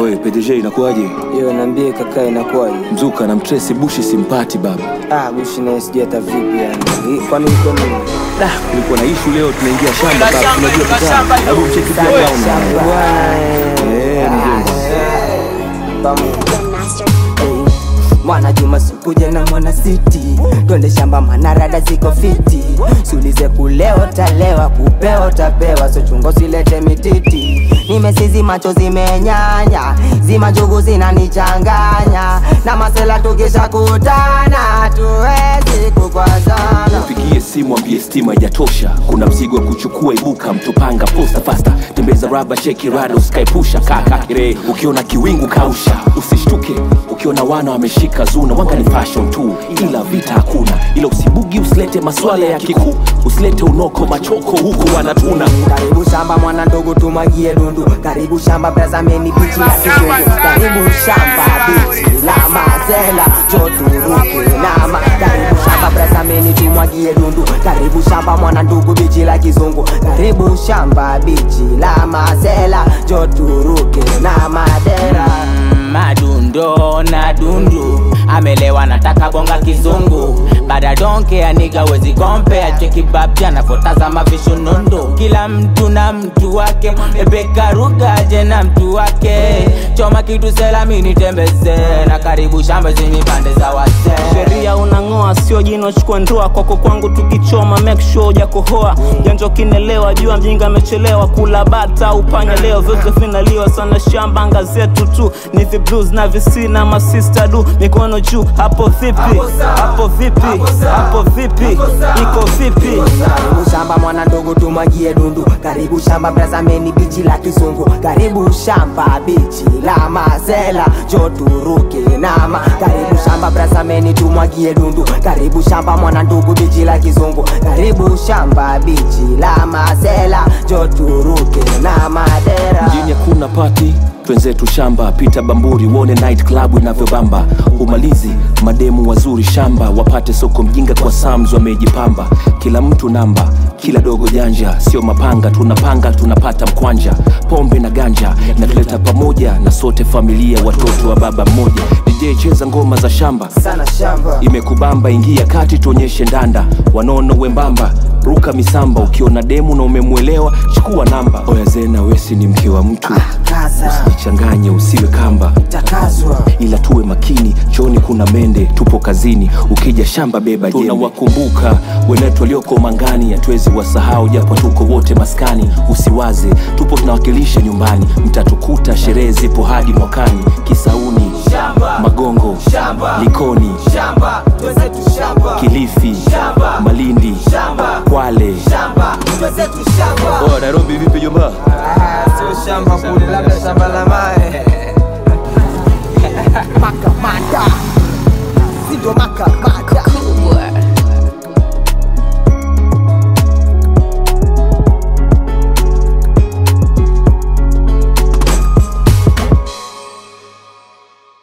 Oye, PDG inakuwaje? Yo, niambie kaka, inakuwaje? Mzuka na mtresi bushi simpati baba. Ah, bushi naye sijui hata vipi yani. Hii, Kwani iko nini? Da, kulikuwa na ishu leo tunaingia shamba baba. Unajua kitana. Hebu mcheki pia down. Shamba bwana, eh. Eh, mjomba. Pamoja. Hey, Mwana Juma sikuje na mwana siti, twende shamba manarada ziko fiti, sulize kuleo talewa, kupeo tapewa, so chungo silete mititi. Nimesizi macho zimenyanya, zima njugu zinanichanganya, na masela tukisha kutana, tuwezi kukwazana. Pigie simu ambie stima haijatosha, kuna mzigo wa kuchukua, ibuka mtopanga posta fasta, tembeza raba sheki rada, usikaepusha kaka kire, ukiona kiwingu kausha, usishtuke ukiona wana wameshika zuna, wanga ni fashion tu, ila vita hakuna, ila usibugi, usilete maswala ya kikuu, usilete unoko machoko huku wanatuna Karibu shamba mwana ndogo tumwagie dundu, karibu shamba brazameni bichi ya kizungu, karibu shamba bichi la mazela joturuke nama, karibu shamba brazameni tumwagie dundu, karibu shamba mwana ndugu bichi la kizungu, karibu shamba bichi la mazela joturuke na madera madundo na dundu amelewa nataka bonga kizungu bada donke aniga wezi kompea chekibabja nafotazama vishunundu kila mtu na mtu wake ebekarugaje na mtu wake choma kitu selamini tembeze na karibu shamba zenye pande za wazee sheria unang'oa sio jino chukua ndoa kwako kwangu tukichoma make sure hujakohoa janja ukinelewa jua mjinga amechelewa kula bata upanya leo vyote vinaliwa sana shamba anga zetu tu ni the blues na visina masista du mikono juu hapo vipi hapo vipi hapo vipi iko vipi Karibu shamba mwana ndogo tumwagie dundu, karibu shamba brazameni bichi la kizungu, karibu shamba bichi la mazela joturuke nama, karibu shamba brazameni tumwagie dundu, karibu shamba mwana ndugu bichi la kizungu, karibu shamba bichi la mazela joturuke na madera. mjini hakuna pati twenzetu shamba pita bamburi uone night club inavyobamba umalizi mademu wazuri shamba wapate soko mjinga kwa sams wamejipamba kila mtu namba kila dogo janja sio mapanga tunapanga tunapata mkwanja pombe na ganja natuleta pamoja na sote familia watoto wa baba mmoja dj cheza ngoma za shamba Sana shamba imekubamba ingia kati tuonyeshe ndanda wanono wembamba ruka misamba ukiona demu na umemwelewa chukua namba oya zena wesi ni mke wa mtu kaza jichanganye usiwe kamba takazwa ila tuwe makini chooni kuna mende tupo kazini ukija shamba beba jembe tunawakumbuka wenetu walioko mangani hatuwezi wasahau japo tuko wote maskani usiwaze tupo tunawakilisha nyumbani mtatukuta sherehe zipo hadi mwakani kisauni magongo likoni shamba twenzetu shamba kilifi Shamba. malindi Shamba. kwale shamba twenzetu shamba nairobi vipi jomba Ah, sio shamba kule, labda shamba la